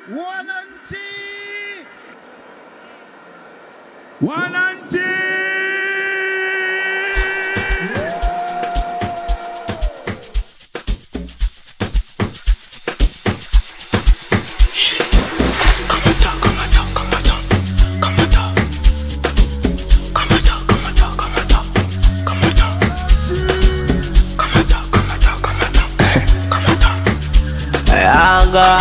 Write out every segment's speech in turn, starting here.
Wananchi! Wananchi! Yanga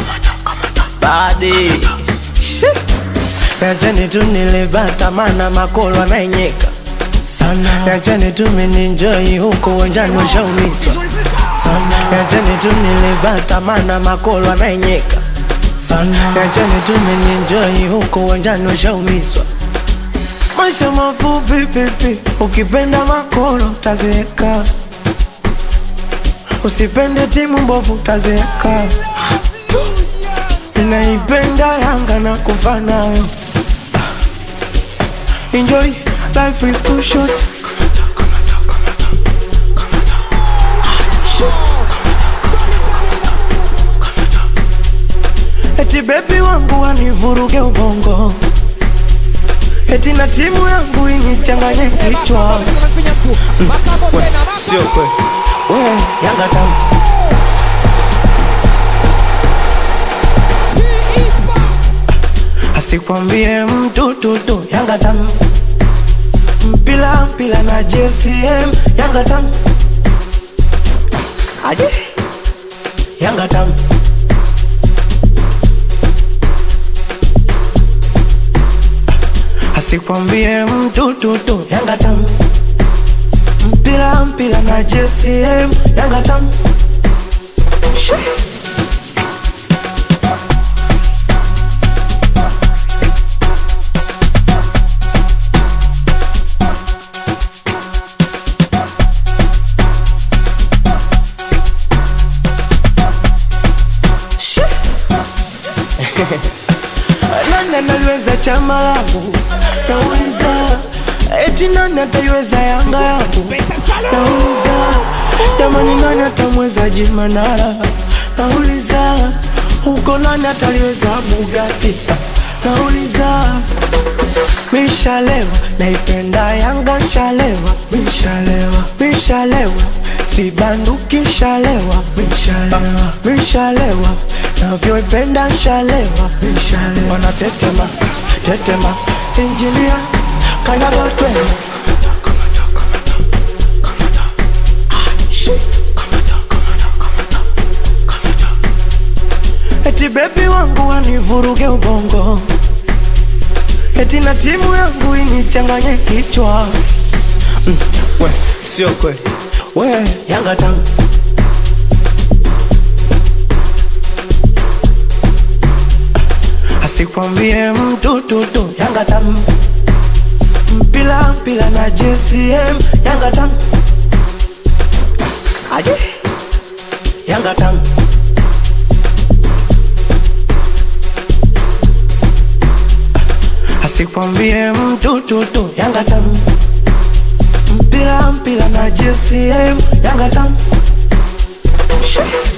badi Yacheni tu nilibata mana makolo anaenyeka sana Yacheni tu mininjoi huko uwanjani washaumizwa sana Yacheni tu nilibata mana makolo anaenyeka sana Yacheni tu mininjoi huko uwanjani washaumizwa Maisha mafupi pipi, ukipenda makolo utazeeka Usipende timu mbovu utazeeka. Ninaipenda Yanga na kufa nayo. Enjoy, life is too short. Eti bebi wangu wanivuruge ubongo, eti na timu yangu inichanganye kichwa. We, sio kweli, we Yanga tamu asikwambie mtu tutu Yanga tamu mpila mpila na JCM Yanga tamu aje Yanga tamu asikwambie mtu tutu Yanga tamu mpila mpila na JCM Yanga tamu Shoo. nani analiweza chama langu nauliza eti nani ataiweza yanga yangu nauliza jamani nani atamweza jimanara nauliza huko nani ataliweza bugati nauliza mishalewa naipenda yanga shalewa mishalewa mishalewa sibanduki shalewa mishalewa mishalewa navyoipenda shalewa mishalewa wanatetema tetema injinia kanyaga twende eti bebi wangu wanivuruge ubongo eti na timu yangu inichanganye kichwa mm, we sio kweli we yanga tamu asikwambie mtu tutu yanga tamu mpila mpila na JCM yanga tamu aje yanga tamu asikwambie mtu tutu yanga tamu mpila mpila na JCM yanga tamu Shoo.